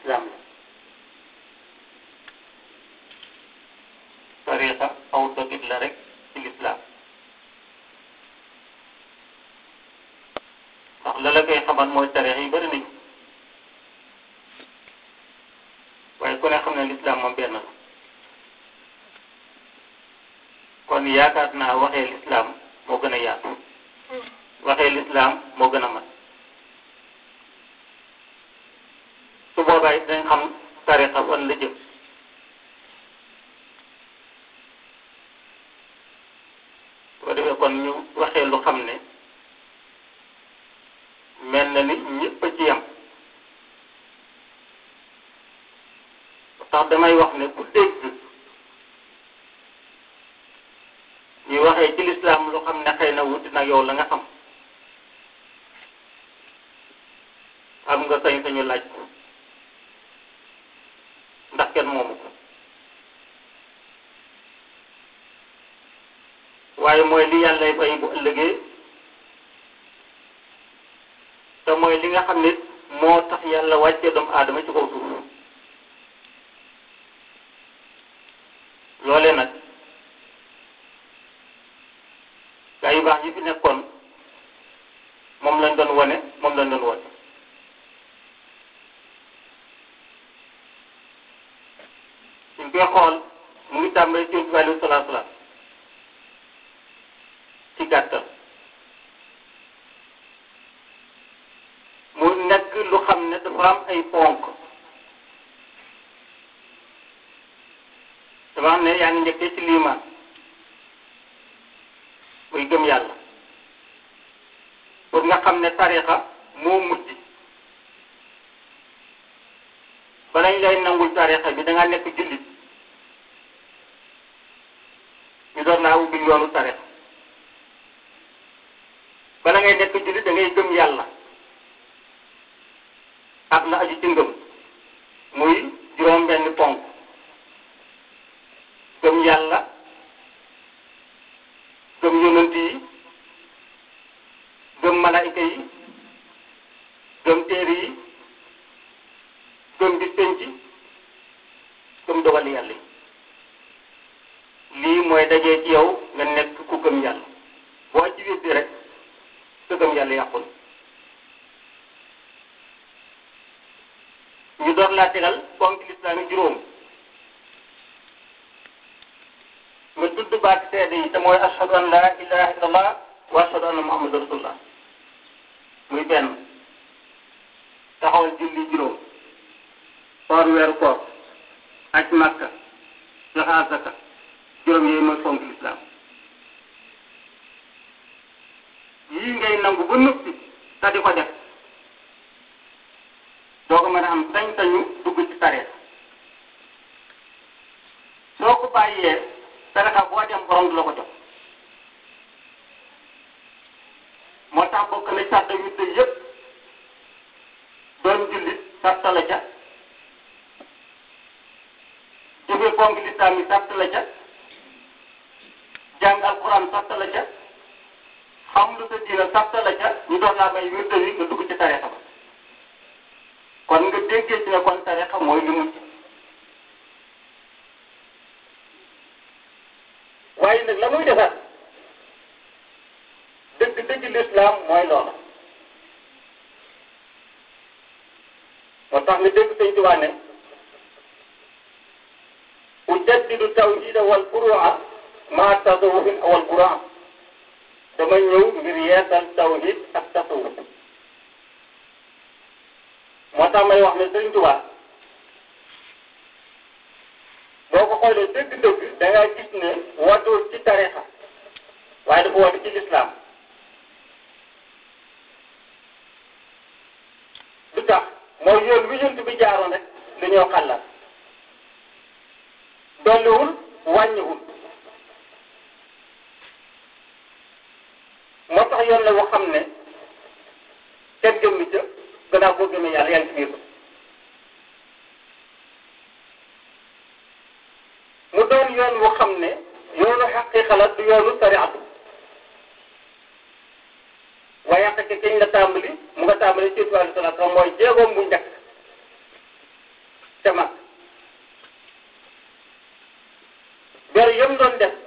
lislaam la tariqa aw dogit la rek ci lislaam ndax la la koy xamal mooy tariqa yi bëri nañu waaye ku ne xam ne lislaam moom benn la kon yaakaar naa waxee lislaam moo gën a yaatu waxee lislaam moo gën a mat su boobaa it dañ xam tariqa fan la jëm soo defee kon ñu waxee lu xam ne mel na ni ñëpp a ci yam tax damay wax ne ku dégg ñu waxee ci lislaam lu xam ne xëy na wuti nag yow la nga xam am nga sañ-sañu laaj ko ndax kenn moomu ko waaye mooy li yàllay fay bu ëllëgee te mooy li nga xam ne moo tax yàlla wàccee doomu aadama ci kaw suuf loole nag gaa yu baax yi fi nekkoon moom lañ doon wane moom lañ doon wone suñ koy xool mu ngi tàmbali ci bi alayhi salaatu salaam ci gàttal mu nekk lu xam ne dafa am ay ponk dafa xam ne yaa ngi njëkkee ci liimaan muy gëm yàlla pour nga xam ne tarixa moo mujj balañ lay nangul tarixa bi da nga nekk jullit ñu doon laa ubbi yoonu tarixa bala ngay nekk jullit da ngay gëm yàlla ak la aju ci ngëm muy juróom benn ponk gëm yàlla gëm yonent yi gëm malaayika yi gëm téere yi gëm bis penc gëm dogali yàlla yi lii mooy dajee ci yow nga nekk ku gëm yàlla boo ci wéddi rek sa gëm yàlla yàqul ñu door laa tegal ponk lislaam yi juróom nga tudd baati seede yi te mooy ashhadu an la ilaha illallah wa ashhadu anna muhammadu rasulullah muy benn taxawal julli juróom koor weeru koor aj makka joxe azaka juróom yooyu mooy fonk lislaam yii ngay nangu ba noppi te di ko def doo ko mën a am sañ-sañu dugg ci tarixa soo ko bàyyee tarixa boo dem borom du la ko jox moo tax bokk na sàrt yu tëj yëpp doon jullit sàrt la ca jóge ponk lislaam yi sàrt la ca jàng alquran sàrt la ca xam lu sa diina sàrt la ca ñu doon laa may wirde wi nga dugg ci tarixa ba kon nga déggee ci ne kon tarixa mooy li mujj waaye nag la muy defar dëgg dëgg lislaam mooy loola moo tax nga dégg sëñ Tuubaa ne ujaddidu tawhida wal furu'a ma tasawufin wal quran dama ñëw ngir yeesal tawhid ak tasawuf moo tax may wax ne sëñ Tuubaa boo ko xoolee dëgg-dëgg da nga gis ne wootul ci tarixa waaye dafa woote ci lislaam lu tax mooy yoon wi yonent bi jaaroon rek li ñoo xàllal dolliwul wàññiwul moo tax yoon la woo xam ne kenn gëm ni ca gannaaw boo gëmee yàlla yaa ngi ci biir ko mu doon yoon woo xam ne yoonu xaqiiqa la du yoonu sariatu waaye xaqi kañ la tàmbali mu nga tàmbali ci tubaab sallallahu alayhi wasallam mooy jéegoom bu njëkk yëm doon def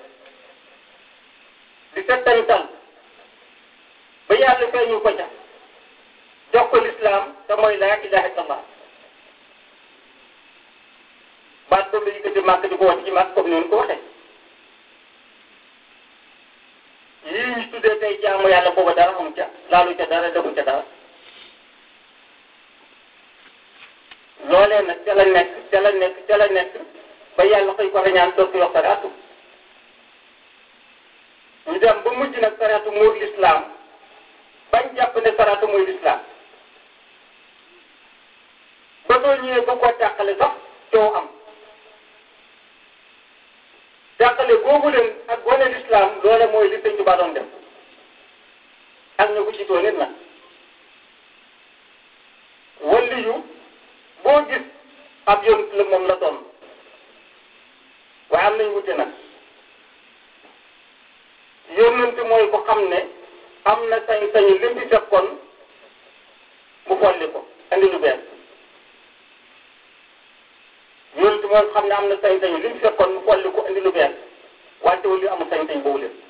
di settantal ba yàlla feeñu ko ca jox ko lislaam te mooy laa ilaha illallah baat boobu la yëkkati màkk di ko wax ci màkk comme ni ko waxee yii ñu tuddee tey jaamu yàlla booba dara amu ca laalu ca dara defu ca dara loolee nag ca la nekk ca la nekk ca la nekk ba yàlla koy ko rañaan doog ko yokk sariatu ñu dem ba mujj nag sariatu muur lislaam bañ jàpp ne sariatu mooy lislaam ba soo ñëwee ba koo tàqale sax coow am tàqale boobu leen ak gone lislaam loole mooy li sëñ Tuubaa doon def ak ñu ko jiitoo nit nag walli yu boo gis ab yonent la moom la doon waaye am nañ wute nag yonent mooy ko xam ne am na sañ-sañu lim fi fekkoon mu folli ko andi lu bees yonent mooy ko xam ne am na sañ-sañu lim fi fekkoon mu folli ko andi lu bees wante wala amul sañ-sañ boobu leen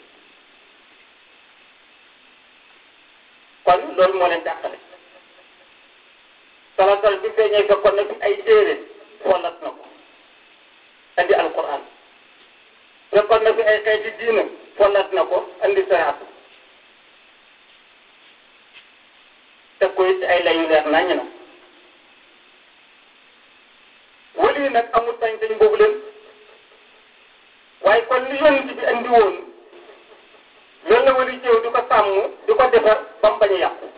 kon loolu moo leen jàqale salatal bi feeñee fekkoon na fi ay téere follat na ko andi alquran fekkoon na fi ay xeeti diina follat na ko andi saraatu teg ko it ay layu leer naññ na wali yi nag amul sañ-sañ boobu leen waaye kon li yonent bi andi woon loolu la wali jëw di ko sàmm di ko defar ba mu bañ a yàqu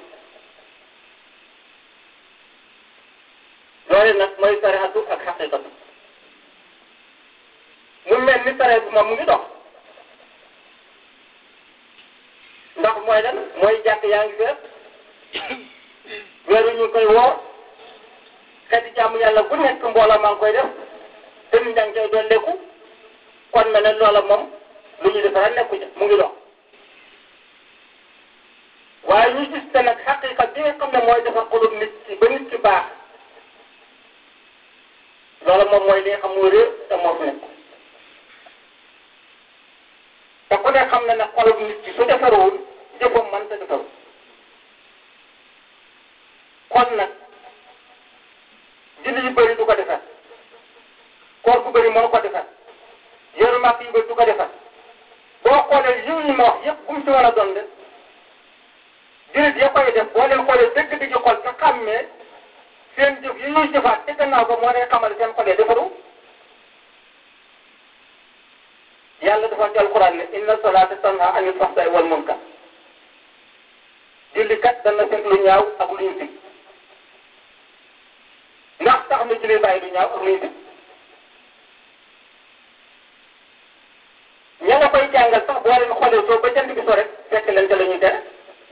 loole nag mooy sariatu ak xaqiqatu mu mel ni sare bi moom mu ngi dox ndax mooy lan mooy jàkk yaa ngi fees weeru ñu koy woo xeeti jàmm yàlla bu nekk mbooloo maa ngi koy def te nit ñaa ngi koy dolleeku kon mel ne loola moom lu ñu defara nekku ca mu ngi dox waaye ñu gis te nag xaqiqa bi nga xam ne mooy defar xolub nit ki ba nit ki baax loola moom mooy li nga xam mooy réer te moo fi nekk te ku ne xam na ne xolub nit ki su defarul jëfam man te defaru kon nag julli yu bëri du ko defar koor bu bëri mënu ko defar yoru màkk yu bëri du ko defar boo xoolee yiw yi ma wax yëpp bu mu ci war a doon de jullit ya koy def boo leen xoolee dëgg di ci xol te xàmmee seen jëf yi ñuy jëfaat te gannaaw ko moo lay xamal seen xol yi defaru yàlla dafa ci alquran ne inna salaata tanha anil fahsai wal munkar julli kat dana fekk lu ñaaw ak lu ñu sig ndax tax na julli bàyyi lu ñaaw ak lu ñu sig ña nga koy jàngal sax boo leen xoolee soo ba jant bi so rek fekk leen ca la ñuy tere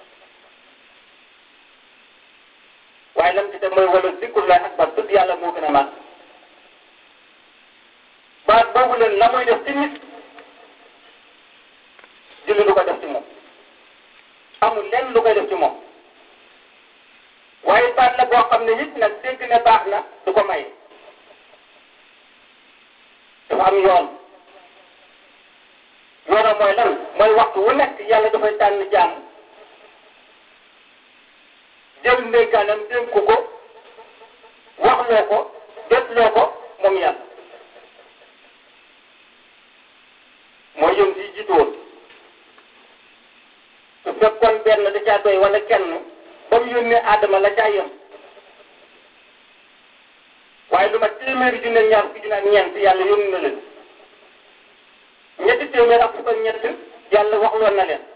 waaye lam ci te mooy wala zikrullahi akbar tudd yàlla moo gën a màgg baat boobu leen la muy def ci nit julli du ko def ci moom amul lenn lu koy def ci moom waaye baat la boo xam ne it nag dégg ne baax na du ko may dafa am yoon yoonam mooy lan mooy waxtu wu nekk yàlla dafay tànn jaam jël ndénkaanam dénk ko waxloo ko jotloo ko moom yàlla mooy yëm si jiitu woon su fekkoon benn da caa doy wala kenn ba mu yónnee Adama la caa yem waaye lu ma téeméeri junne ñaar fukki junne ak ñeent yàlla yónni na leen ñetti téeméer ak fukk ak ñett yàlla waxloon na leen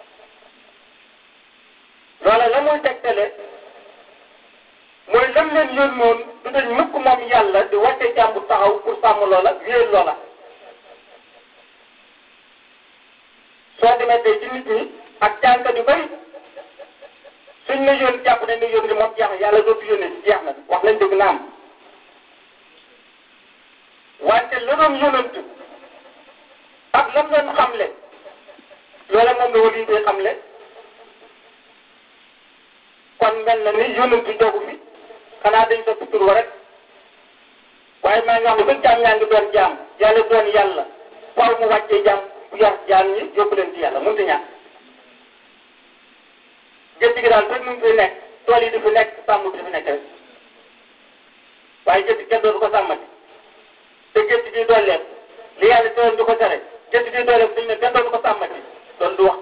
loola la muy tegtale mooy lam leen yónnoon du dañ mukk moom yàlla di wàcce jàmbu taxaw pour sàmm loola wéer loola soo demee tey ci nit ñi ak jànkat yu bari suñ ne yónni jàpp ne ne yónni moom jeex na yàlla dootu yónni jeex na wax nañ dëgg naam wante la doon yónantu ak lam leen xamle loola moom la wali yi koy xamle kon mel na ni yónantu jogu fi xanaa dañ soppi tur wa rek waaye maa ngi wax ne ba jaam ñaa ngi doon jaam yàlla doon yàlla faaw mu wàccee jàmm yor jaam ñi yóbbu leen ci yàlla mënut a ñàkk gétt gi daal fekk mu ngi fi nekk tool yi di fi nekk sàmm di fi nekk rek waaye gétt kenn dootu ko sàmmati te gétt gi dooleem li yàlla teewoon di ko tere gétt gi dooleem suñu ne kenn dootu ko sàmmati loolu du wax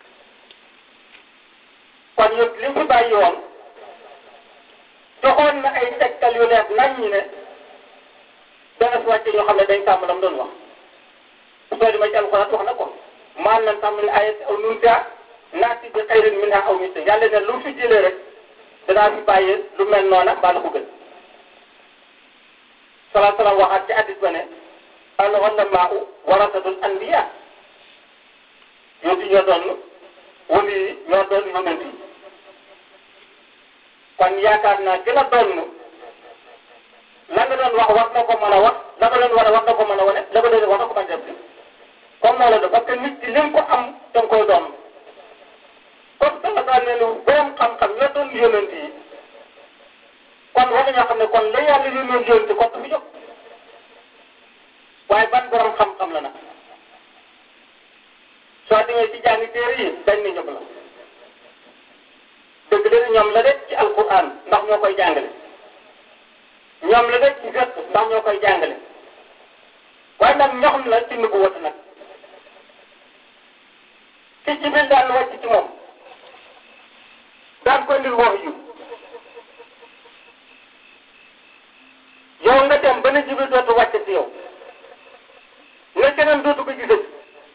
kon ñun li mu fi bàyyi woon joxoon na ay tegtal yu leer nañ ñi ne dana fi wàcce ñoo xam ne dañ sàmm la mu doon wax soo di ma ci alxuraan wax na ko maan nan sàmm ne ayat aw nunta naati bi xayrin minha aw mitte yàlla ne lu fi jëlee rek danaa fi bàyyi lu mel noona mbaa la ko gën salaa salaam waxaat ci addis ba ne al ulamaa warasatul anbiya yooyu ñoo doon wali yi ñoo doon yonent yi kon yaakaar naa ki la doon la nga doon wax war na ko mën a wax la nga doon war a war na ko mën a wane la nga doon war na ko mën a def comme moo la def parce que nit ki li nga ko am da nga koy doon comme sama daal ne lu borom xam-xam ñoo doon yonent yi kon war nañoo xam ne kon la yàlla yónnoon yonent kon du fi jóg waaye ban borom xam-xam la nag soo demee ci jàngi téere yi dañ ne ñëpp la dëgg la ñoom la de ci alquran ndax ñoo koy jàngale ñoom la de ci gët ndax ñoo koy jàngale waaye nag ñoxam la ci nubu watu nag ci Jibril daan wàcc ci moom daan ko indil wax yu yow nga dem ba ne Jibril dootu wàcc ci yow nga keneen dootu ko gisati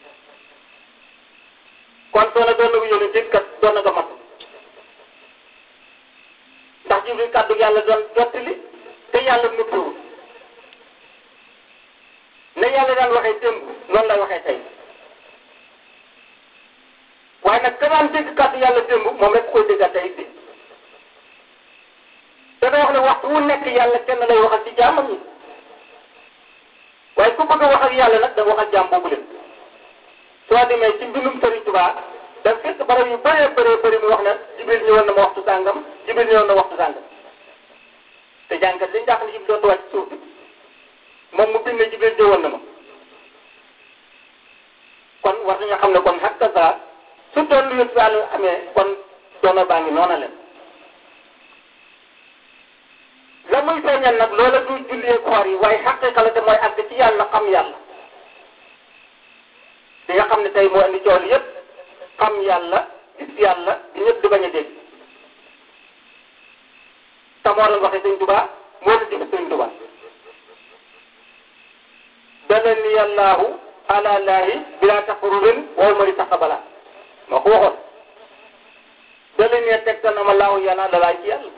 kon soo na doon na ko yónni ci kat doon na nga mat ndax Jibril kàddu yàlla doon jottali te yàlla nuppiwul ne yàlla daan waxee démb noonu lay waxee tey waaye nag ka daan dégg kàddu yàlla démb moom rek koy déggal tey bi te da wax ne waxtu wu nekk yàlla kenn lay waxal ci jaamam yi waaye ku bëgg a wax ak yàlla nag da nga wax ak jaam boobu leen soo demee ci mbindum Sëriñ Tuubaa da fekk barab yu bëree bëree bëri mu wax ne Jibril ñëwoon na ma waxtu sàngam Jibril ñëwoon na waxtu sàngam te jàngat liñ jàpp ne Jibril dootu wàcc suuf bi moom mu bind ne Jibril ñëwoon na ma kon war nañoo xam ne kon xakka saa su doon lu yëpp yàlla amee kon doono baa ngi noona leen la muy feeñal nag loola du jullee koor yi waaye xaqiqa la te mooy àgg ci yàlla xam yàlla di nga xam ne tey moo indi cool yëpp xam yàlla gis yàlla di ñëpp di bañ a dégg te moo doon waxee sëñ Tuubaa moo doon digg sëñ Tuubaa dalani yàllaahu ala laahi bila taqrurin wow mari taqabala moo ko waxoon dalani ne tegtal na ma laahu yàlla dalaa ci yàlla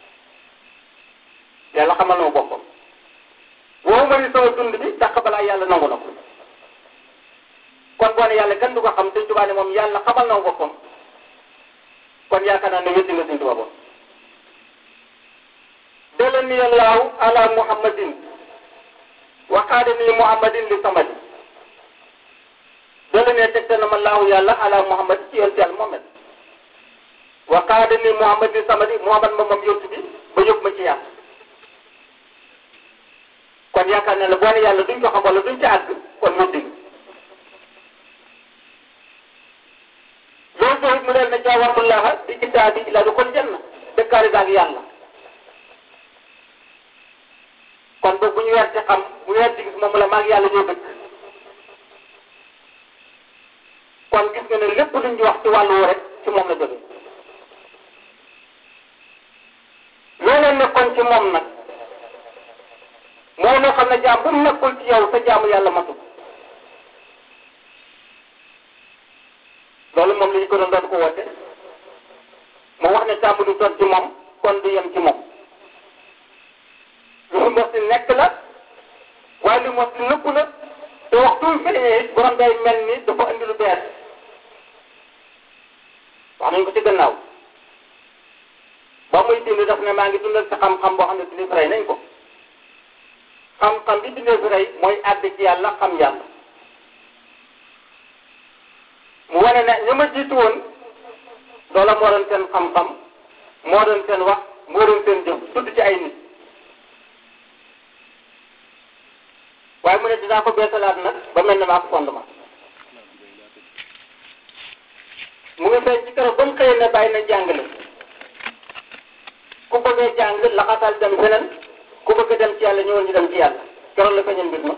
yàlla xamal na ma boppam wow mari sama dund bi taqabala yàlla nangu na ko kon boo ne yàlla kenn du ko xam sëñ Tuubaa ne moom yàlla xamal na ma boppam kon yaakaar naa ne wéddi nga sëñ Tuubaa boobu dalani yàllaahu ala muhammadin waxaadani muhammadin li samadi dala ne tegtal na ma laahu yàlla ala muhammad ci yonent yàlla Muhammad waxaadani muhammad li samadi muhammad ma moom yontu bi ba yóbbu ma ci yàlla kon yaakaar ne la boo ne yàlla duñ ko xam wala duñ ci àgg kon mu dégg loolu tamit mu leen ne jaawamullaha bi kitaabi ila du kon janna dëkkaari daal yàlla kon boog bu ñu weer ci xam bu weer ci gis moom la maag yàlla ñoo dëkk kon gis nga ne lépp luñ ñu wax ci wàllu rek ci moom la jóge loolee nekkoon ci moom nag moo loo xam ne jaam bu mu nekkul ci yow sa jaamu yàlla matul loolu moom la ñu ko doon doon ko woote mu wax ne tàmm du toon ci moom kon du yem ci moom lu fi mos di nekk la waaye lu mos di nëpp la te waxtu wi feeñee it borom day mel ni dafa indi lu bees wax nañ ko ci gannaaw ba muy dindi daf ne maa ngi dundal sa xam-xam boo xam ne dindi rey nañ ko xam-xam bi dindi fi rey mooy àgg ci yàlla xam yàlla mu wane ne ña ma jiitu woon loola moo doon seen xam-xam moo doon seen wax moo doon seen jëf tudd ci ay nit waaye mu ne dinaa ko beesalaat nag ba mel ne maa ko fondement mu ngi feeñ ci keroog ba mu xëyee ne bàyyi na jàngale ku bëggee jàng laxasal dem feneen ku bëgg dem ci yàlla ñëwal ñu dem ci yàlla keroog la feeñal mbir ma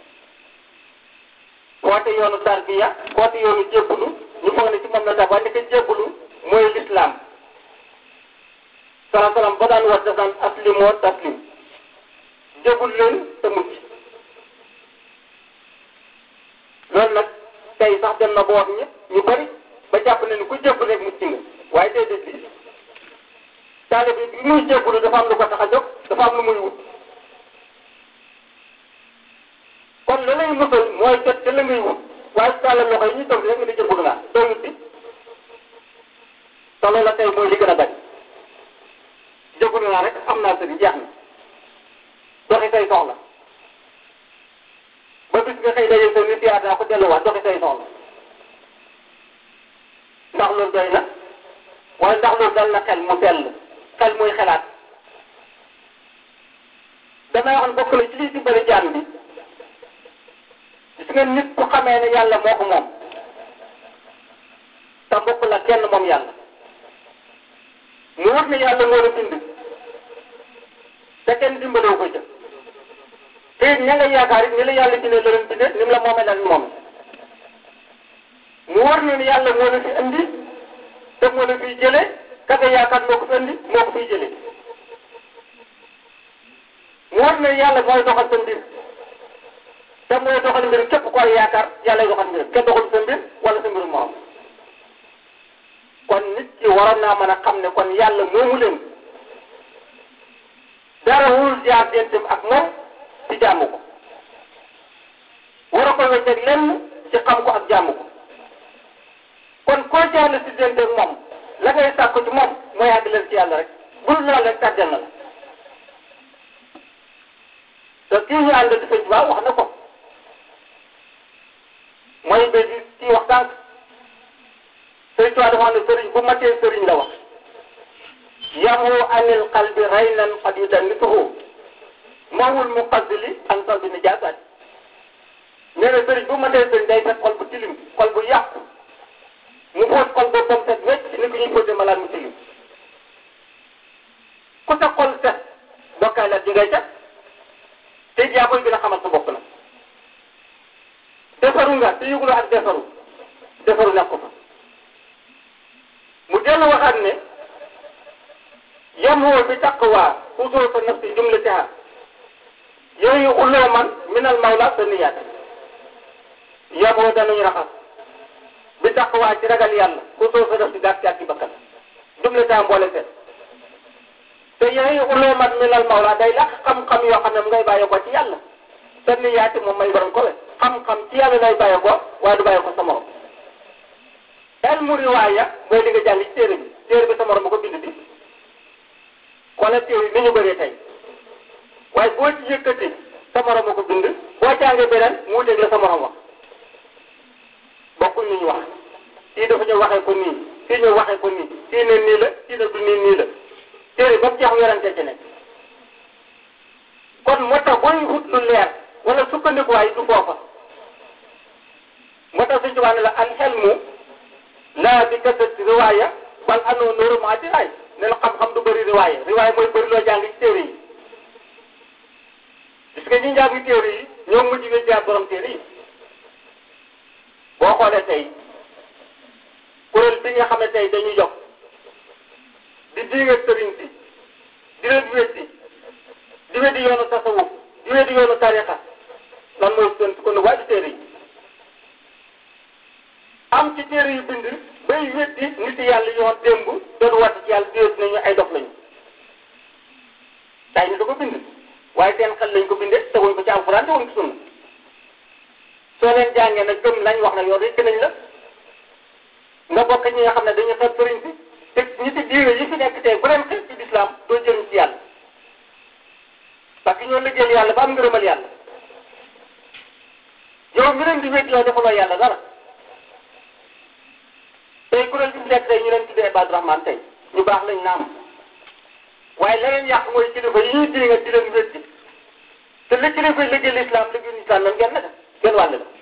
woote yoonu tarbiya woote yoonu jébbulu ñu foog ne ci moom la tax waaye ndeke jébbulu mooy lislaam sala salaam ba daan wax daf daan aslimoo taslim jébbul leen te mucc loolu nag tey sax dem na ba wax ñëpp ñu bari ba jàpp ne ni ku jébbul rek mucc nga waaye déedéet bi taale bi bi muy jébbulu dafa am lu ko tax a jóg dafa am lu muy wut kon la lay musal mooy jot te la ngay wut waaye su tàllal loxo yi ñu toog rek nga di jébbulu naa doo wut bi te loolu la tey mooy li gën a bari jébbulu naa rek am naa sëriñ jeex na doxi say soxla ba bis nga xëy daje sa nit yaa daa ko delluwaat doxi say soxla ndax loolu doy na wala ndax loolu dal na xel mu sell xel muy xelaat damay wax ne bokk na ci lii si bëri jaan bi gis nga nit ku xamee ne yàlla moo ko moom te mbokk la kenn moom yàlla mu wut ne yàlla moo la bind te kenn dimbalewu ko jëf te it ña nga yaakaar it ni la yàlla bindee la leen bindee ni mu la moomee la moom mu war na ni yàlla moo la fi indi te moo la fiy jëlee ka nga yaakaar moo ko fi indi moo ko fiy jëlee mu war na ni yàlla mooy doxal sa mbir te mooy doxal mbir képp ko ay yaakaar yàlla doxal mbir kenn doxal sa mbir wala sa mbirum morom kon nit ki waroon naa mën a xam ne kon yàlla moomu leen dara wul jaar dentam ak moom ci jaamu ko war a ko wecceeg lenn ci xam ko ak jaamu ko kon koo jaarle si dente ak moom la ngay sàkku ci moom mooy àgg leen ci yàlla rek bul lool rek tàddeel na la te kii ñu ànd di sëñ Tuubaa wax na ko mooy ba di kii wax tànk sëñ Tuubaa dafa wax ne sëriñ bu matee sëriñ la wax yamu anil qalbi raynan qad yudannituhu mawul muqaddili an qalbi najaasaat nee na sëriñ bu matee sëriñ day fekk xol bu tilim xol bu yàqu mu fóot xol boppam set wecc ni ko ñuy fóotee malaat mu tilim ku sa xol set bokkaay la ji ngay set te yaa koy gën a xamal sa bopp nag defaru nga te yëguloo ak defaru defaru nekk ko fa mu dellu waxaat ne yamoo bi taqwa usoo sa nafsi jumlatiha yooyu ulloo man minal mawla sa niyaat yamoo danañu raxas bi taqwa ci ragal yàlla usoo sa nafsi gàtt gàtt ci bakkan jumlatiha mboole seet te yooyu ulloo man minal mawla day laq xam-xam yoo xam ne mu ngay bàyyi ko ci yàlla sa niyaati moom may borom ko we xam-xam ci yàlla lay bàyyi ko waaye du bàyyi ko sa morom ilmu riwaaya mooy li nga jàng ci téere bi téere bi sa morom ma ko bind bi wala téere ni ñu bëree tey waaye boo ci yëkkati sa morom ma ko bind boo jàngee beneen mu wuteeg la sa morom wax bokkul ni ñu wax kii dafa ñëw waxee ko nii kii ñëw waxee ko nii kii ne nii la kii ne du nii nii la téere ba mu jeex werante ci nekk kon moo tax booy wut lu leer wala sukkandikuwaay du foofa moo tax suñu tubaab ne la al xelmu laa bi kasati riwaaya bal anoo nooru maa diraay ne la xam-xam du bëri riwaaya riwaaya mooy bëri loo jàng ci téere yi gis nga ñi njàng téere yi ñoo mujj nga jaar borom téere yi boo xoolee tey kuréel bi nga xam ne tey dañuy jox di diinga sëriñ si di leen weddi di weddi yoonu tasawuf di weddi yoonu tariqa lan mooy seen ko waa ci téere yi am ci téere yu bind bay weddi nit yàlla yoon démb doon wàtt ci yàlla déet nañu ay dof lañu tay ni da ko bind waaye seen xel lañ ko bindee teguñ ko ci alxuraan teguñ ko sunna soo leen jàngee nag gëm lañ wax nag yow rek nañ la nga bokk ñi nga xam ne dañu xeeb sëriñ si te ñi ci diine yi fi nekk tey bu leen xeeb ci lislaam doo jëriñ ci yàlla parce que ñoo liggéeyal yàlla ba am ngërëmal yàlla yow mi leen di wéet yow defaloo yàlla dara tey kuréel bi mu nekk tey ñu leen tuddee Ibadu Rahman tey ñu baax lañ naam waaye la leen yàq mooy kilifa yi ñuy dégg di leen wétti te li kilifa liggéey lislaam liggéey lislaam nan genn naka genn wàll la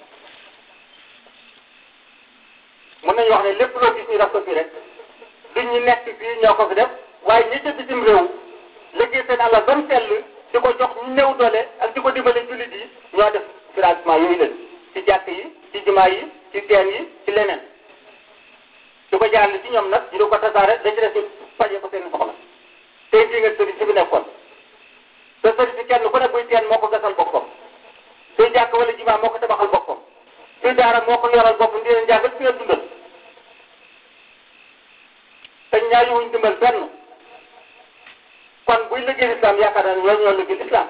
mën nañu wax ne lépp loo gis ñu def ko fii rek du ñu nekk fii ñoo ko fi def waaye ñi ca bitim réew liggéey seen àll ba mu sell di ko jox ñu néew doole ak di ko dimbale jullit yi ñoo def financement yooyu leen ci jàkk yi ci jumaa yi ci teen yi ci leneen di ko jaarale ci ñoom nag ñu di ko tasaare da ci def ñu faje ko seen soxla tey jii nga sëriñ si fi nekkoon te sëriñ si kenn ku ne buy teen moo ko gasal boppam suy jàkk wala jumaa moo ko tabaxal boppam suy daara moo ko yoral boppam di leen jàngal di leen dundal te ñaari wuñ dimbal benn kon buy liggéey lislaam yaakaar naa ne ñoo ñoo liggéey lislaam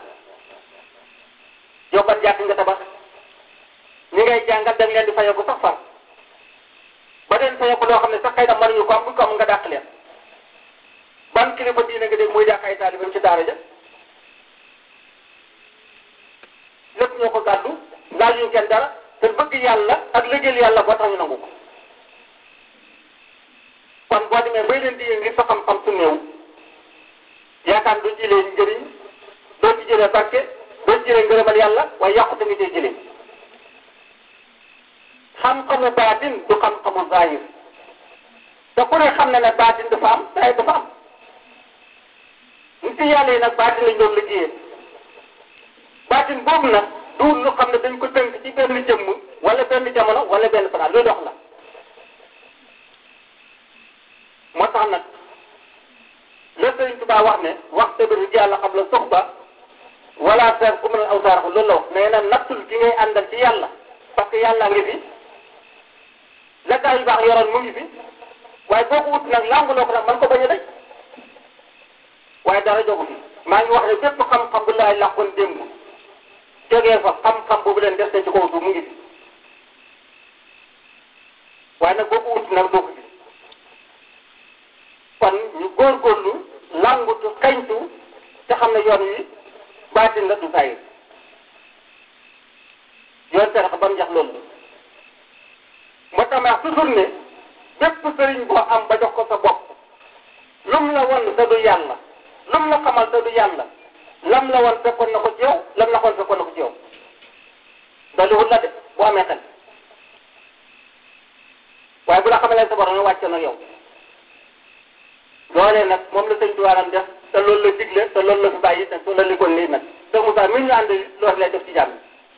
yow ban jàkk nga tabax ñi ngay jàngal da nga leen di fayoo ko sax far ba leen fayoo ko loo xam ne sax xëy na mënuñu ko am bu ko am nga dàq leen ban kilifa diine nga dégg muy dàq ay taalibeem ci daara ja lépp ñoo ko gàddu laajuñ kenn dara te bëgg yàlla ak liggéeyal yàlla boo tax ñu nangu ko kon boo demee bay leen di ngir sa xam-xam su néew yaakaar doo jëlee njëriñ doo ci jëlee barke doo ci jëlee ngërëmal yàlla waaye yàqute nga cee jëlee xam-xamu baatin du xam-xamu zahir te ku ne xam na ne baatin dafa am zahir dafa am nit yàlla yi nag baatin lañ doon liggéeyee baatin boobu nag du lu xam ne dañ ko tënk ci benn jëmm wala benn jamono wala benn fanaan luy dox la moo tax nag la Sëriñ Tuubaa wax ne wax te bi yàlla xam la soxba wala ser ku mën a aw saarax loolu la wax nee na nattul ki ngay àndal ci yàlla parce que yàlla ngi fi la gaa yu baax yoroon mu ngi fi waaye boo ko wut nag lànguloo ko nag man ko bañ a daj waaye dara jogu fi maa ngi wax ne bépp xam-xam bu laay làqoon démb jógee fa xam-xam boobu leen def ci kaw suuf mu ngi fi waaye nag boo ko wut nag doo ko gis kon ñu góorgóorlu làngutu xeñtu te xam ne yoon wi baatin la du saayir yoon terax ba mu jax loolu moo tax ma wax toujours ne bépp sëriñ boo am ba jox ko sa bopp lum la won te du yàlla lum la xamal te du yàlla lam la won fekkoon na ko ci yow lam la xoon fekkoon na ko ci yow daliwul la de boo amee xel waaye bu la xamalee sa borom wàcce na yow loolee nag moom la sëñ tuwaaram def te loolu la digle te loolu la fi bàyyi te loolu la li kon nii nag te Moussa mi ñu ànd loolu lay def ci jàmm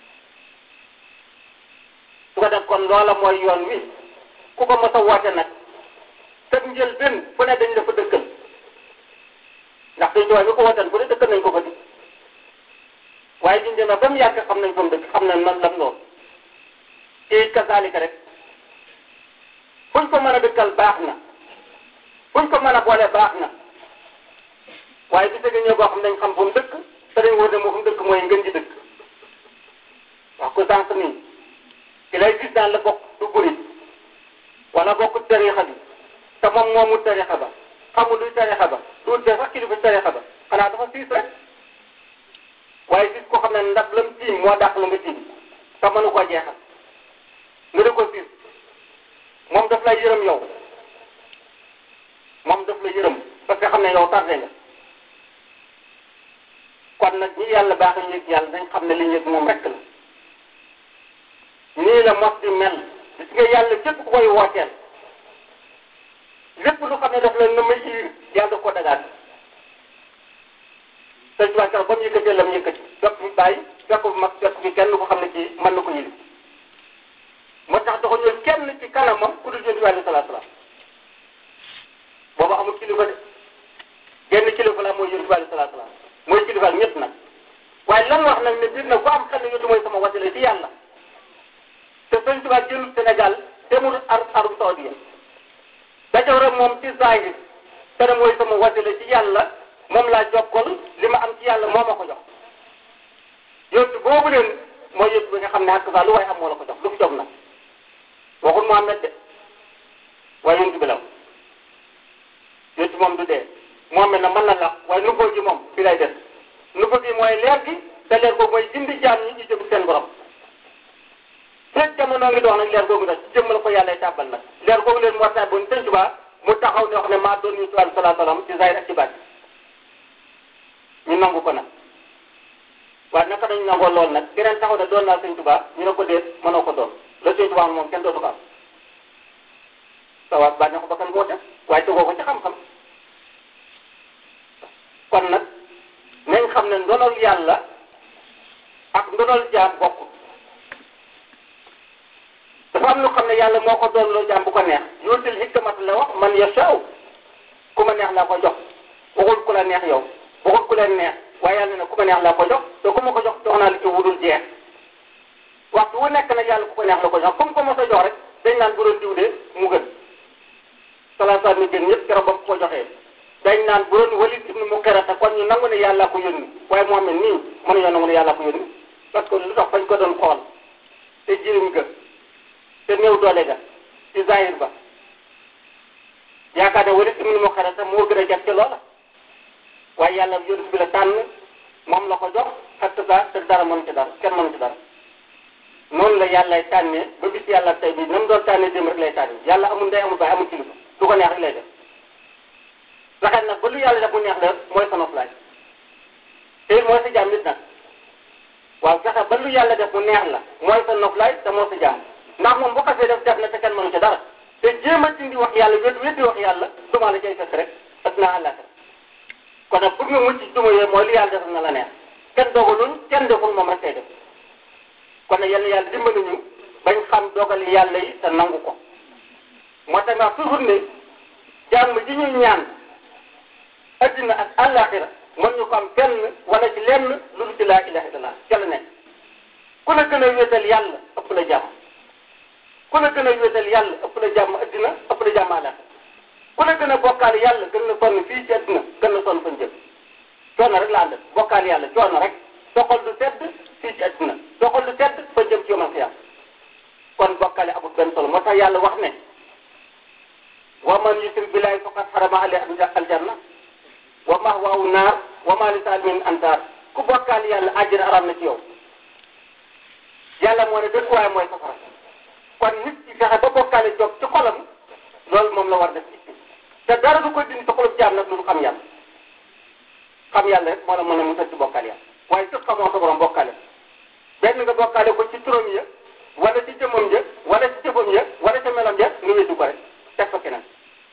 su ko def kon loola mooy yoon wi ku ko mos a woote nag te njël benn fu ne dañ la fa dëkkal ndax sëñ tuwaar bi ko wooteen fu ne dëkkal nañ ko fa di waaye biñ demee ba mu yàgg xam nañ fa mu dëkk xam nañ man lam loolu ci kasaalika rek fuñ ko mën a dëkkal baax na buñ ko mën a boole baax na waaye bi sëgg ñoo boo xam nañ xam fu mu dëkk te dañ wóor ne moo fu mu dëkk mooy ngën ji dëkk wax ko sànq nii ki lay gis daan la bokk du burit wala bokk tarixa bi te moom moomu tarixa ba xamul luy tarixa ba du de sax kilifa tarixa ba xanaa dafa siis rek waaye gis ko xam ne ndab lam tiim moo dàq la nga tiim te mënu koo jeexal nga di ko siis moom daf lay yërëm yow moom daf la yërëm parce que xam ne yow tardé nga kon nag ñi yàlla baax ñu yëg yàlla dañ xam ne li ñu yëg moom rek la nii la mos di mel gis nga yàlla képp ku koy wooteel lépp lu xam ne daf la na ma yiir yàlla daf ko dagaat sëñ Tuubaa keroog ba mu yëkkatee la mu yëkkati fekk fi bàyyi fekk fi mag fekk fi kenn ko xam ne kii mën na ko yëli moo tax dafa ñëw kenn ci kanamam ku dul jënd alayhi salaatu salaam booba amul kilifa de genn kilifa la mooy yonent bi alayhi salaatu salaam mooy kilifa ak ñëpp nag waaye lan wax nag ne biir na ku am xel ne yonent mooy sama wasila ci yàlla te sëñ Tuubaa jëlul Sénégal demul ar Arabie Saoudite dajaw rek moom ci zahir te ne mooy sama wasila ci yàlla moom laa jokkal li ma am ci yàlla moo ma ko jox yonent boobu leen mooy yonent bi nga xam ne ak saa lu waaye am moo la ko jox lu mu jox nag waxul Muhammad de waaye yonent bi la yonent moom du dee Muhammad na mën na la waaye nubboo gi moom fi lay des nubboo gi mooy leer gi te leer googu mooy gindi jaam ñi ñu jëm seen borom fekk jamono ngi dox nag leer googu nag ci jëmmal ko yàlla tàbbal nag leer googu leen moo tax ba Sëñ Tuubaa mu taxaw ne wax ne maa doon ñu tubaab sallallahu alayhi wa sallam ci zahir ak ci baat ñu nangu ko nag waaye naka dañu nangoo lool nag keneen taxaw ne doon naa sëñ Tuubaa ñu ne ko déet mënoo ko doon la sëñ Tuubaa moom kenn dootu ko am sa waat bànneex ko bakkan moo def waaye tegoo ko ci xam-xam kon nag nañ xam ne ndonol yàlla ak ndonol jaam bokkul dafa am lu xam ne yàlla moo ko doon loo jaam bu ko neex yóotil hikmat la wax man yashaaw ku ma neex laa ko jox waxul ku la neex yow waxul ku leen neex waaye yàlla ne ku ma neex laa ko jox te ku ma ko jox jox naa li ci wudul jeex waxtu wu nekk nag yàlla ku ko neex la ko jox comme ko mos a jox rek dañ naan bu doon diw de mu gën salaasaat mi gën ñëpp keroog ba ko joxee dañ naan bu doon Walid ibnu Mughirata kon ñu nangu ne yàlla ko yónni waaye Muhammad nii mënuñoo nangu ne yàlla ko yónni parce que lu tax fañ ko doon xool te jirim ga te néew doole ga ci zahir ba yaakaar ne Walid ibnu Mughirata moo gën a jag ci loola waaye yàlla yónni bi la tànn moom la ko jox ak sa te dara mënu ci dara kenn mënu ci dara noonu la yàllay tànnee ba bis yàlla tey bi na mu doon tànnee démb rek lay tànnee yàlla amul ndey amul baay amul kilifa du ko neex rek lay def fexeel nag ba lu yàlla def mu neex la mooy sa noflaay te mooy sa jaam nit nag waaw fexe ba lu yàlla def mu neex la mooy sa noflaay te moo sa jaam ndax moom bu xasee def def na te kenn mënu ci dara te jéem a dindi wax yàlla wét wétti wax yàlla duma la cay fekk rek ak naa àllaaxira kon nag pour nga mucc ci duma yooyu mooy lu yàlla def na la neex kenn dogaluñ kenn deful moom rek kay def kon nag yàlla yàlla dimbali ñu bañ xam dogali yàlla yi te nangu ko moo tax wax toujours ne jàmm ji ñu ñaan addina ak àllaaxira mën ñu ko am fenn wala ci lenn lu dul ci laa ilaha illallah ca la nekk ku la gën a wéetal yàlla ëpp la jàmm ku la gën a wéetal yàlla ëpp la jàmm addina ëpp la jàmm àllaaxira ku la gën a bokkaal yàlla gën na sonn fii ci addina gën na sonn fañ jëm coono rek la àndal bokkaal yàlla coono rek soxol du tedd fii ci addina soxol du tedd fa jëm ci yomal xiyam kon bokkaale amul benn solo moo tax yàlla wax ne wa man yusrik billahi faqad harama alayhi aljanna wa mahwaahu naar wa ma li saalimiin ansaar ku bokkaal yàlla àjjana aram na ci yow yàlla moo ne dëkkuwaay mooy safara kon nit ci fexe ba bokkaale jóg ci xolam loolu moom la war def ci te dara du ko dindi sa xolub jaam nag lu du xam yàlla xam yàlla rek moo la mën a musal ci bokkaal yàlla waaye su xamoo sa borom bokkaale benn nga bokkaale ko ci turam ya wala ci jëmmam ja wala ci jëfam ya wala ci melam ja nga wéddu ko rek teg ko keneen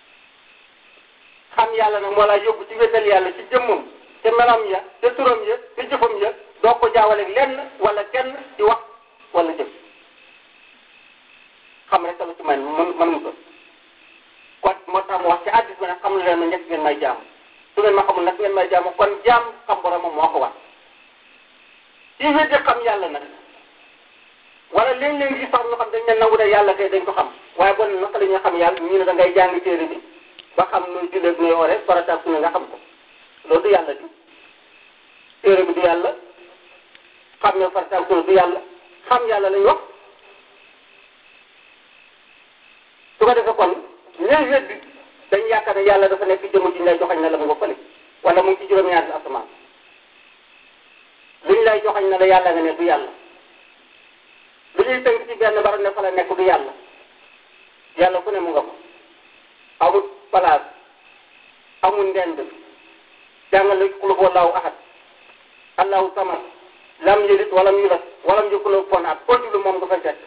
xam yàlla nag moo laa yóbbu ci wéetal yàlla ci jëmmam te melam ya te turam ya te jëfam ya doo ko jaawaleeg lenn wala kenn ci wax wala jëf xam rek la ci man mën mën mu ko kon moo tax mu wax ci addis bi nag xam leen ma njëkk ngeen may jaam su ngeen ma xamul nag ngeen may jaam kon jaam xam boromam moo ko wax ci weddi xam yàlla nag wala léeg-léeg gis sax ñu xam dañ ne nangu ne yàlla kay dañ ko xam waaye bon naka la ñuy xam yàlla ñu ne da ngay jàng téere bi ba xam nuy julleeg nuy woore farataak su ne nga xam ko loolu du yàlla di téere bi du yàlla xam ne farataak su ne du yàlla xam yàlla lañ wax su ko defee kon ñooy weddi dañ yaakaar ne yàlla dafa nekk jëmm ji ñu lay joxañ na la mu nga fële wala mu ngi ci juróom-ñaari asamaan luñ lay joxañ na la yàlla nga ne du yàlla lu ñuy tënk ci benn barab ne fa la nekk du yàlla yàlla fu ne mu nga ko amul place amul ndend jàngale qul huwa allahu ahad allahu samad lam yalid walam yulad walam yakul lahu kufuwan ahad foo jublu moom nga fay fekk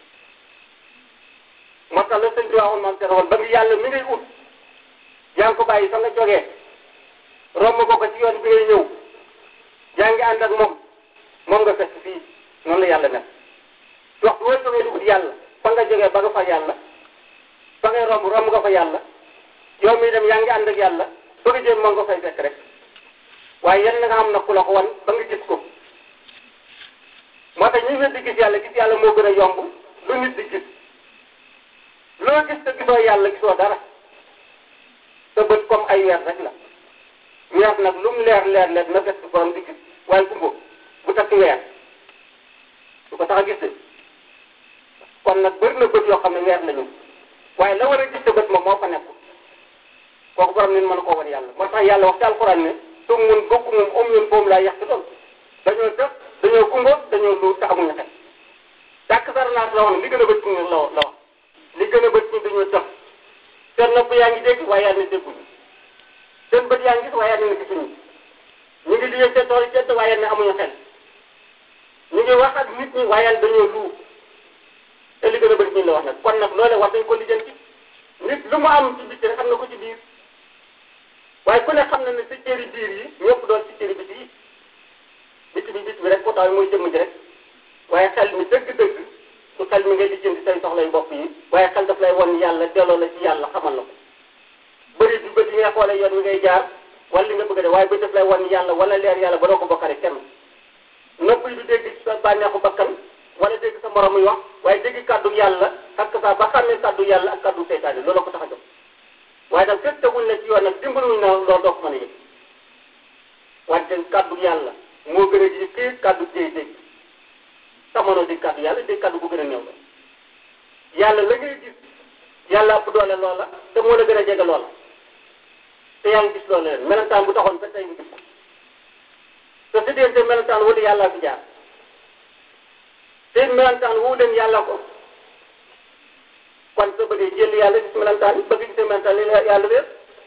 moo tax la sëñ bi waxoon maam seet woon ba ngi yàlla mi ngay ut yaa ngi ko bàyyi fa nga jógee romb ko ko ci yoon bi ngay ñëw yaa ngi ànd ak moom moom nga fekk fii noonu la yàlla nekk waxtu woo jógee di ut yàlla fa nga jógee ba nga fa yàlla fa ngay romb romb nga fa yàlla yow mi dem yaa ngi ànd ak yàlla bëgg a jëm moom nga fay fekk rek waaye yéen nga xam na ku la ko wan ba nga gis ko moo tax ñu ngi di gis yàlla gis yàlla moo gën a yomb lu nit di gis loo gis te gisoo yàlla gisoo dara sa bët comme ay weer rek la weer nag lu mu leer leer leer na fekk borom di gis waaye kumbo bu takk weer du ko tax a gis de kon nag bëri na bët yoo xam ne weer lañu waaye la war a gis te bët moom moo fa nekk kooku borom nit mën koo wan yàlla moo tax yàlla wax ci alxuraan ne tum mun bokku moom om ñun boobu laa yàq ci loolu dañoo def dañoo kumbo dañoo lu te amuñu xel dàkk dara naat la wax li gën a bët ñu la la wax li gën a bët ñu dañoo tax seen nopp yaa ngi dégg waaye yaa ngi dégguñu seen bët yaa ngi gis waaye yaa ngi gisuñu ñu ngi liggéey seen tool yi waaye ne amuñu xel ngi wax ak nit ñi waaye yàlla dañoo luub te li gën a bëri ñu la wax nag kon nag loolee war dañ ko lijjanti nit lu mu am ci bitti rek am na ko ci biir waaye ku ne xam na ne sa cëri biir yi ñëpp doon ci cëri biti yi biti bi biti bi rek pourtant mooy jëmm ji rek waaye xel mi dëgg-dëgg su xel mi ngay lijjanti say soxlay bopp yi waaye xel daf lay won yàlla delloo la ci yàlla xamal la ko bëri du bët yi ngay xoolee yoon wi ngay jaar wala li nga bëgg a def waaye bët daf lay won yàlla wala leer yàlla ba doo ko bokkale kenn nopp yi du dégg ci sa bànneexu bakkan wala dégg sa morom muy wax waaye dégg kàddu yàlla ak sa ba xàmmee kàddu yàlla ak kàddu seytaane loolu ko tax a jóg waaye nag fekk teguñ la ci yoon nag dimbaluñ na loolu doo ko mën a yëg wante kàddu yàlla moo gën a ji kii kàddu jéy dégg samono di kàddu yàlla dégg kàddu bu gën a néew la yàlla la ngay gis yàlla ëpp doole loola te moo la gën a jege loola te yaa ngi gis loola leen melentaan bu taxoon ba tey nga gis te si diggante melentaan wala yàllaa fi jaar te melentaan woo leen yàlla ko kon sa bëggee jël yàlla gis melentaan yi bëgg gisee melentaan yi yàlla wér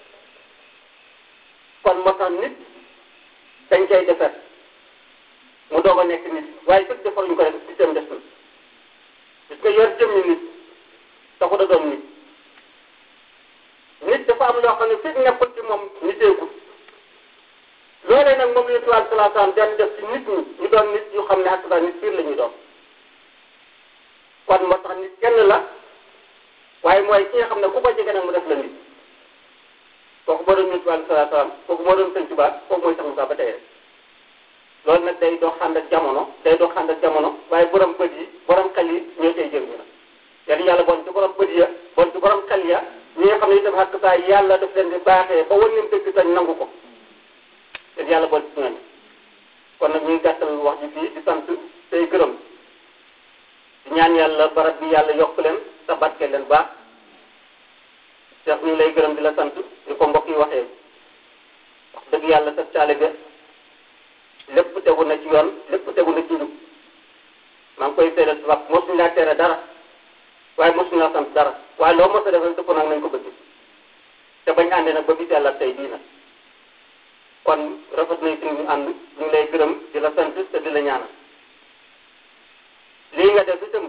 kon moo tax nit dañ koy defar mu doog a nekk nit waaye fekk defaruñ ko rek di dem des na gis nga yor jëmmi nit taxut a doon nit nit dafa am loo xam ne fekk nekkul ci moom niteegul loolee nag moom la ñu tubaab salaa salaam daan def ci nit ñi ñu doon nit yu xam ne ak sa nit piir la ñuy doon kon moo tax nit kenn la waaye mooy ki nga xam ne ku ko jege nag mu def la nit kooku moo doon ñu tubaab salaa salaam kooku moo doon sëñ Tuubaa kooku mooy sax Musaa ba tey rek loolu nag day dox ànd ak jamono day dox ànd ak jamono waaye borom bët yi borom xel yi ñoo cay jëriñu nag yàlla yàlla bon ci borom bët ya bon ci borom xel ya ñi nga xam ne itam xàq saa yàlla daf leen di baaxee ba wan leen dëgg sañ nangu ko te yàlla bon ci ñooñu kon nag ñuy gàttal wax ji fii di sant tey gërëm di ñaan yàlla barab bi yàlla yokk leen te barke leen baax Cheikh ñu ngi lay gërëm di la sant di ko mbokk yi waxee wax dëgg yàlla sa taalibe lépp tegu na ci yoon lépp tegu na ci njub maa ngi koy seedal si wax mosuñu laa tere dara waaye mosuñu laa sant dara waaye loo mos a def rek dëpp nag nañ ko bëgg te bañ àndee nag ba bis yàlla tey bii nag kon rafet nañ fi ñu ànd ñu ngi lay gërëm di la sant te di la ñaanal lii nga def itam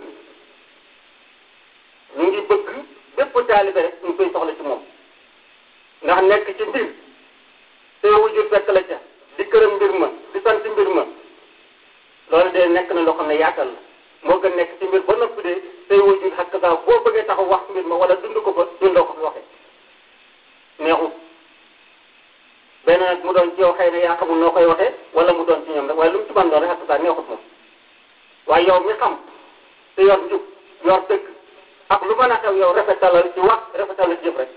ñu ngi bëgg bépp taalibe rek ñu koy soxla ci moom ndax nekk ci mbir te wujur fekk la ca di këram mbir ma di sant mbir ma loolu de nekk na loo xam ne yaatal la moo gën nekk ci mbir ba noppi de tey wujur xakk saa boo bëggee taxaw wax mbir ma wala dund ko fa dundoo ko fi waxee neexut benn nag mu doon ci yow xëy na yaa xamul noo koy waxee wala mu doon ci ñoom rek waaye lu mu ci ban doon rek xakk saa neexut moom waaye yow mi xam te yor njub yor dëgg ak lu mën a xew yow rafetalal ci wax rafetalal ci jëf rek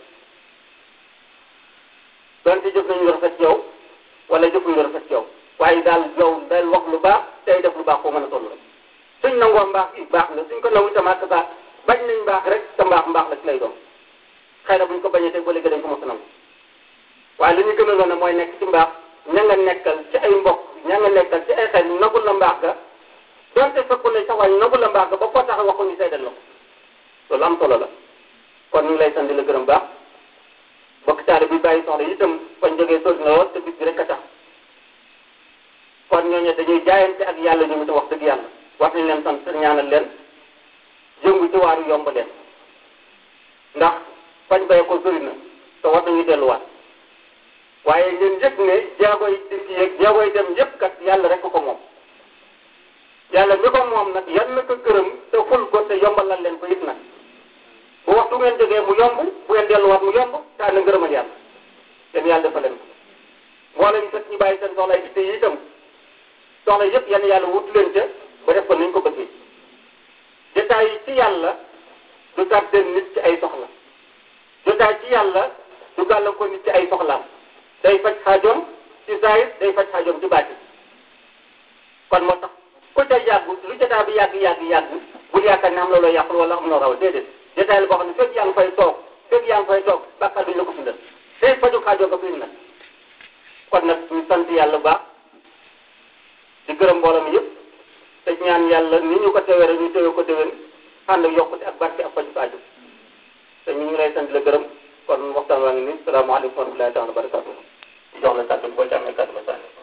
doon ci jëf nañu lu rafet ci yow wala jëfuñu lu rafet ci yow waaye daal yow del wax lu baax tey def lu baax koo mën a toll rek suñ nangoo mbaax gi baax na suñ ko nangu itam ak baax bañ nañ mbaax rek te mbaax mbaax la ci lay doon xëy na buñ ko bañee tey ba léegi dañ ko mos a nangu waaye li ñu gën a loon mooy nekk ci mbaax ña nga nekkal ci ay mbokk ña nga nekkal ci ay xel nagul la mbaax ga donte fekkul ne sax waaye nagul la mbaax ga ba koo tax waxu ñu seedal la ko loolu am solo la kon ñu ngi lay sant di la gërëm baax bokk taale bi bàyyi soxla itam fañ jógee sori na lool te bis bi rek a tax kon ñooñu dañuy jaayante ak yàlla ñu ngi wax dëgg yàlla wax nañ leen sant ñaanal leen yëngu ci waaru yomb leen ndax fañ bay ko sori na te war nañu delluwaat waaye ngeen yëg ne jaagoy dikk yeeg jaagoy dem yëpp kat yàlla rek ko moom yàlla mi ko moom nag yan na ko gërëm te ful ko te yombalal leen ko it nag bu waxtu ngeen jógee mu yomb bu ngeen delluwaat mu yomb te ànd ngërëmal yàlla yéen yàlla dafa leen ko mboolem ñu fekk ñu bàyyi seen soxla itte yi itam soxla yëpp yan yàlla wut leen ca ba def ko ni ñu ko bëggee jotaay yi ci yàlla du tardé nit ci ay soxla jotaay ci yàlla du gàllan ko nit ci ay soxlaam day faj xaajoom ci zahir day faj xaajoom ci baati kon moo tax ku ca yàgg lu jotaay bi yàgg yàgg yàgg bul yaakaar ne am na loo yàqul wala am na raw déedéet jotaay la boo xam ne fekk yaa ngi fay toog fekk yaa ngi fay toog bàkkaar duñ la ko bindal day faju xaajoo ko fi nag kon nag ñu sant yàlla baax di gërëm mbooloo mi yëpp te ñaan yàlla ni ñu ko tewee rek ñu tewee ko déwén ànd ak yokkute ak barke ak faju aajo te ñu ngi lay sant la gërëm kon waxtaan waa ngi nii salaamaaleykum wa rahmatullahi taala wa barakatuh di jox la kàddu boo ci amee kàddu ba sànni